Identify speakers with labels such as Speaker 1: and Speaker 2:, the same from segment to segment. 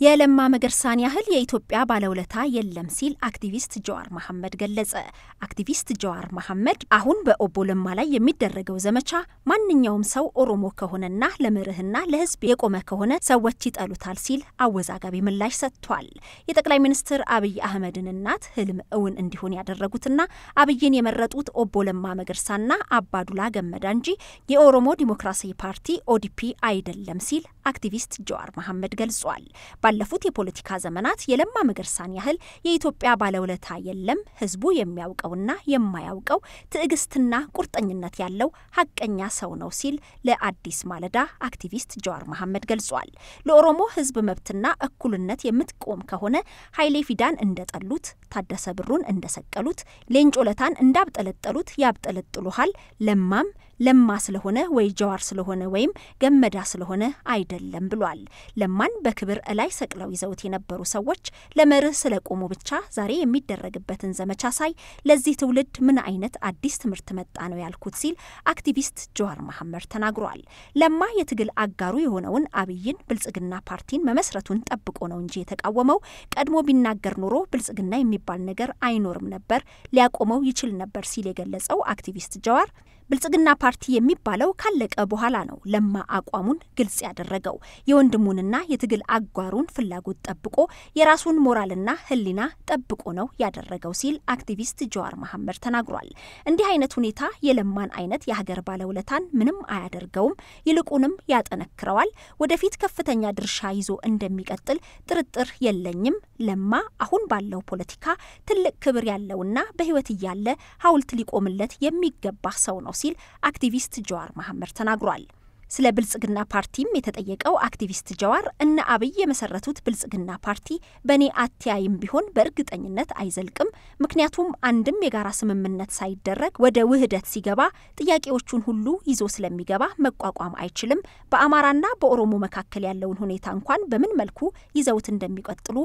Speaker 1: የለማ መገርሳን ያህል የኢትዮጵያ ባለውለታ የለም ሲል አክቲቪስት ጀዋር መሐመድ ገለጸ። አክቲቪስት ጀዋር መሐመድ አሁን በኦቦ ለማ ላይ የሚደረገው ዘመቻ ማንኛውም ሰው ኦሮሞ ከሆነና ለመርህና ለሕዝብ የቆመ ከሆነ ሰዎች ይጠሉታል ሲል አወዛጋቢ ምላሽ ሰጥቷል። የጠቅላይ ሚኒስትር አብይ አህመድን እናት ህልም እውን እንዲሆን ያደረጉትና አብይን የመረጡት ኦቦ ለማ መገርሳና አባዱላ ገመዳ እንጂ የኦሮሞ ዲሞክራሲ ፓርቲ ኦዲፒ አይደለም ሲል አክቲቪስት ጀዋር መሐመድ ገልጿል። ባለፉት የፖለቲካ ዘመናት የለማ መገርሳን ያህል የኢትዮጵያ ባለውለታ የለም። ህዝቡ የሚያውቀውና የማያውቀው ትዕግስትና ቁርጠኝነት ያለው ሀቀኛ ሰው ነው ሲል ለአዲስ ማለዳ አክቲቪስት ጀዋር መሐመድ ገልጿል። ለኦሮሞ ህዝብ መብትና እኩልነት የምትቆም ከሆነ ኃይሌ ፊዳን እንደጠሉት፣ ታደሰ ብሩን እንደሰቀሉት፣ ሌንጮ ለታን እንዳብጠለጠሉት ያብጠለጥሉሃል። ለማም ለማ ስለሆነ ወይ ጀዋር ስለሆነ ወይም ገመዳ ስለሆነ አይደለም ብሏል። ለማን በክብር እላይ ሰቅለው ይዘውት የነበሩ ሰዎች ለመርህ ስለቆሙ ብቻ ዛሬ የሚደረግበትን ዘመቻ ሳይ ለዚህ ትውልድ ምን አይነት አዲስ ትምህርት መጣ ነው ያልኩት ሲል አክቲቪስት ጀዋር መሐመድ ተናግሯል። ለማ የትግል አጋሩ የሆነውን አብይን ብልጽግና ፓርቲን መመስረቱን ጠብቆ ነው እንጂ የተቃወመው ቀድሞ ቢናገር ኖሮ ብልጽግና የሚባል ነገር አይኖርም ነበር፣ ሊያቆመው ይችል ነበር ሲል የገለጸው አክቲቪስት ጀዋር ብልጽግና ፓርቲ የሚባለው ካለቀ በኋላ ነው ለማ አቋሙን ግልጽ ያደረገው። የወንድሙንና የትግል አጓሩን ፍላጎት ጠብቆ የራሱን ሞራልና ሕሊና ጠብቆ ነው ያደረገው ሲል አክቲቪስት ጀዋር መሐመድ ተናግሯል። እንዲህ አይነት ሁኔታ የለማን አይነት የሀገር ባለውለታን ምንም አያደርገውም፣ ይልቁንም ያጠነክረዋል። ወደፊት ከፍተኛ ድርሻ ይዞ እንደሚቀጥል ጥርጥር የለኝም። ለማ አሁን ባለው ፖለቲካ ትልቅ ክብር ያለውና በሕይወት እያለ ሐውልት ሊቆምለት የሚገባ ሰው ነው ሲል አክቲቪስት ጀዋር መሐመድ ተናግሯል። ስለ ብልጽግና ፓርቲም የተጠየቀው አክቲቪስት ጀዋር እነ አብይ የመሰረቱት ብልጽግና ፓርቲ በእኔ አተያይም ቢሆን በእርግጠኝነት አይዘልቅም። ምክንያቱም አንድም የጋራ ስምምነት ሳይደረግ ወደ ውህደት ሲገባ ጥያቄዎቹን ሁሉ ይዞ ስለሚገባ መቋቋም አይችልም። በአማራና በኦሮሞ መካከል ያለውን ሁኔታ እንኳን በምን መልኩ ይዘውት እንደሚቀጥሉ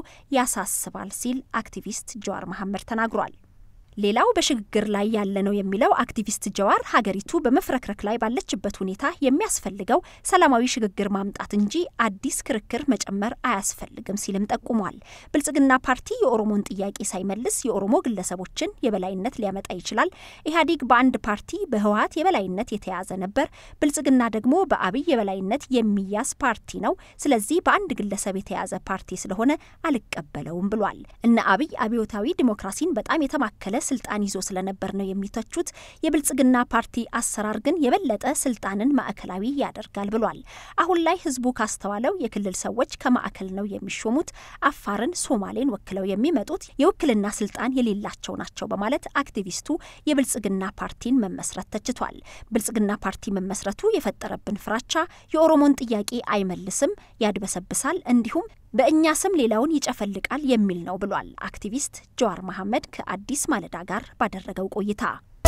Speaker 1: ያሳስባል ሲል አክቲቪስት ጀዋር መሐመድ ተናግሯል። ሌላው በሽግግር ላይ ያለ ነው የሚለው አክቲቪስት ጀዋር ሀገሪቱ በመፍረክረክ ላይ ባለችበት ሁኔታ የሚያስፈልገው ሰላማዊ ሽግግር ማምጣት እንጂ አዲስ ክርክር መጨመር አያስፈልግም ሲልም ጠቁሟል። ብልጽግና ፓርቲ የኦሮሞን ጥያቄ ሳይመልስ የኦሮሞ ግለሰቦችን የበላይነት ሊያመጣ ይችላል። ኢህአዴግ በአንድ ፓርቲ በህወሀት የበላይነት የተያዘ ነበር። ብልጽግና ደግሞ በአብይ የበላይነት የሚያዝ ፓርቲ ነው። ስለዚህ በአንድ ግለሰብ የተያዘ ፓርቲ ስለሆነ አልቀበለውም ብሏል። እነ አብይ አብዮታዊ ዲሞክራሲን በጣም የተማከለ ስልጣን ይዞ ስለነበር ነው የሚተቹት። የብልጽግና ፓርቲ አሰራር ግን የበለጠ ስልጣንን ማዕከላዊ ያደርጋል ብሏል። አሁን ላይ ህዝቡ ካስተዋለው የክልል ሰዎች ከማዕከል ነው የሚሾሙት፣ አፋርን፣ ሶማሌን ወክለው የሚመጡት የውክልና ስልጣን የሌላቸው ናቸው በማለት አክቲቪስቱ የብልጽግና ፓርቲን መመስረት ተችቷል። ብልጽግና ፓርቲ መመስረቱ የፈጠረብን ፍራቻ የኦሮሞን ጥያቄ አይመልስም፣ ያድበሰብሳል፣ እንዲሁም በእኛ ስም ሌላውን ይጨፈልቃል የሚል ነው ብሏል። አክቲቪስት ጀዋር መሐመድ ከአዲስ ማለዳ ጋር ባደረገው ቆይታ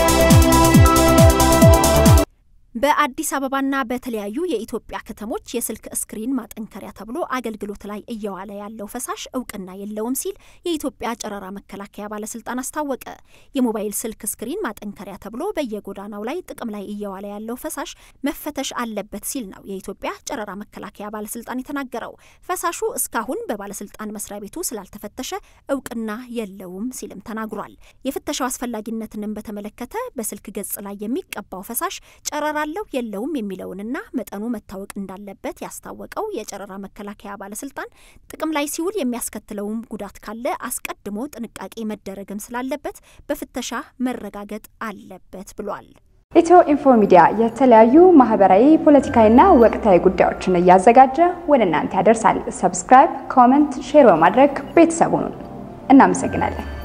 Speaker 1: በአዲስ አበባና በተለያዩ የኢትዮጵያ ከተሞች የስልክ ስክሪን ማጠንከሪያ ተብሎ አገልግሎት ላይ እየዋለ ያለው ፈሳሽ እውቅና የለውም ሲል የኢትዮጵያ ጨረራ መከላከያ ባለስልጣን አስታወቀ። የሞባይል ስልክ ስክሪን ማጠንከሪያ ተብሎ በየጎዳናው ላይ ጥቅም ላይ እየዋለ ያለው ፈሳሽ መፈተሽ አለበት ሲል ነው የኢትዮጵያ ጨረራ መከላከያ ባለስልጣን የተናገረው። ፈሳሹ እስካሁን በባለስልጣን መስሪያ ቤቱ ስላልተፈተሸ እውቅና የለውም ሲልም ተናግሯል። የፍተሻው አስፈላጊነትንም በተመለከተ በስልክ ገጽ ላይ የሚቀባው ፈሳሽ ጨረራ አለው የለውም የሚለውንና መጠኑ መታወቅ እንዳለበት ያስታወቀው የጨረራ መከላከያ ባለስልጣን ጥቅም ላይ ሲውል የሚያስከትለውም ጉዳት ካለ አስቀድሞ ጥንቃቄ መደረግም ስላለበት በፍተሻ መረጋገጥ አለበት ብሏል።
Speaker 2: ኢትዮ ኢንፎ ሚዲያ የተለያዩ ማህበራዊ፣ ፖለቲካዊና ወቅታዊ ጉዳዮችን እያዘጋጀ ወደ እናንተ ያደርሳል። ሰብስክራይብ፣ ኮመንት፣ ሼር በማድረግ ቤተሰቡን እናመሰግናለን።